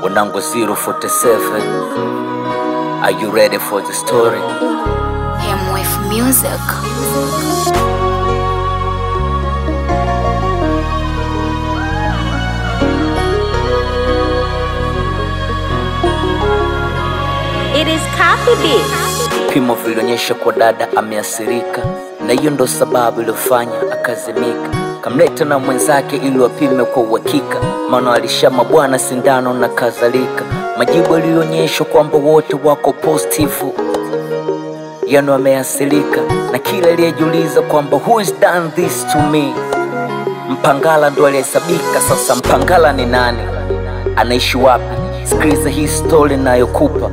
Wanangu 047 Are you ready for the story? MF Music. It is copy bitch. Vipimo vilionyesha kwa dada ameathirika, na hiyo ndo sababu iliyofanya akazimika. Kamleta na mwenzake ili wapime kwa uhakika, maana walishama bwana sindano na kadhalika. Majibu yalionyesha kwamba wote wako positifu, yani wameathirika, na kila aliyejiuliza kwamba who is done this to me, Mpangala ndo alihesabika. Sasa Mpangala ni nani? Anaishi wapi? Sikiliza hii story nayokupa.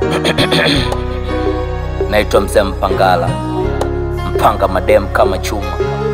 Naitwa mzee Mpangala, mpanga madem kama chuma.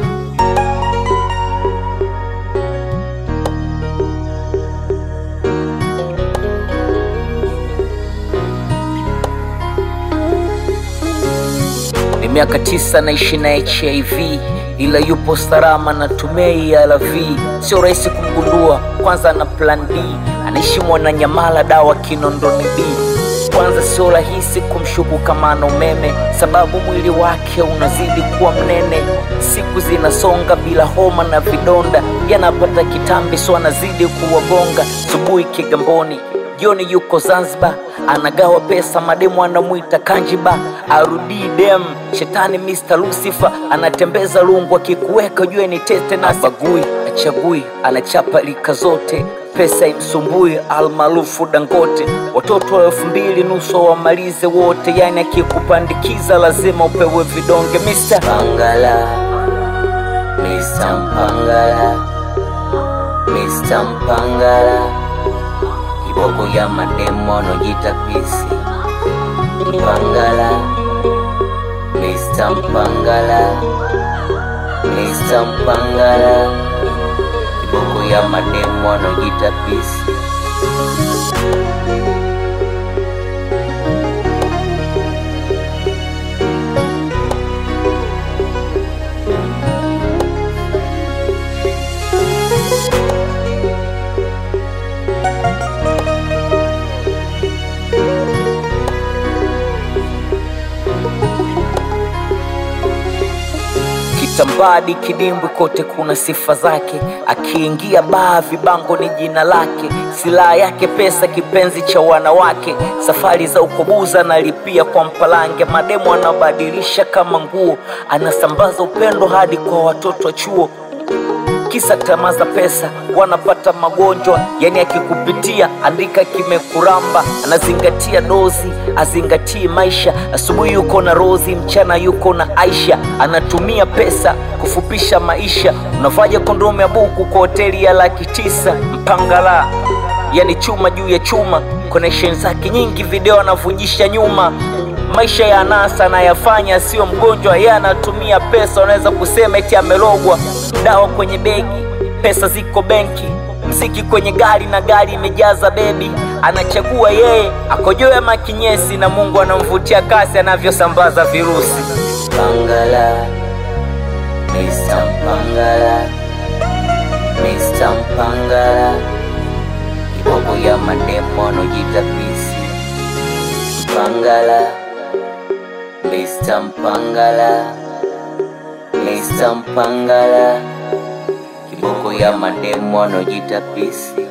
Ni miaka tisa naishi na HIV ila yupo salama na tumei ARV. Sio rahisi kumgundua, kwanza na plan B. Anaishi Mwananyamala, dawa Kinondoni B. Kwanza sio rahisi kumshuku kama ana umeme, sababu mwili wake unazidi kuwa mnene. Siku zinasonga bila homa na vidonda, yanapata kitambi, so anazidi kuwagonga. Subuhi Kigamboni, jioni yuko Zanzibar, anagawa pesa, mademu anamwita Kanjiba, arudi dem shetani Mr. Lucifer, anatembeza lungu, akikuweka jue ni tete na bagui, achagui, anachapa lika zote pesa imsumbui, almaarufu Dangote. Watoto wa elfu mbili nusu wamalize wote, yani akikupandikiza lazima upewe vidonge. Mr. Pangala, Mr. Mpangala, Mr. Mpangala, kiboko ya mademo anojita pisi. Mpangala, Mr. Mpangala, Mr. Mpangala, kiboko ya mademo anojita pisi. Kitambadi, kidimbwi, kote kuna sifa zake. Akiingia baa, vibango ni jina lake. Silaha yake pesa, kipenzi cha wanawake. Safari za ukobuza analipia kwa mpalange. Mademu anabadilisha kama nguo, anasambaza upendo hadi kwa watoto wa chuo kisa tamaa za pesa, wanapata magonjwa. Yani akikupitia andika kimekuramba, anazingatia dozi, azingatii maisha. Asubuhi yuko na Rozi, mchana yuko na Aisha, anatumia pesa kufupisha maisha. Unavaja kondomu ya buku kwa hoteli ya laki tisa. Mpangala yani chuma juu ya chuma, connection zake nyingi, video anavujisha nyuma maisha ya anasa anayafanya, sio mgonjwa, yeye anatumia pesa. Unaweza kusema eti amelogwa. Dawa kwenye begi, pesa ziko benki, mziki kwenye gari na gari imejaza bebi. Anachagua yeye akojoe ama kinyesi, na Mungu anamvutia kasi anavyosambaza virusi. Pangala, Mr. Mpangala, Mr. Mpangala, kiboko ya mademo anojita pisi. Mpangala, Mr. Mpangala, Mr. Mpangala, kiboko ya mademo anojita pisi.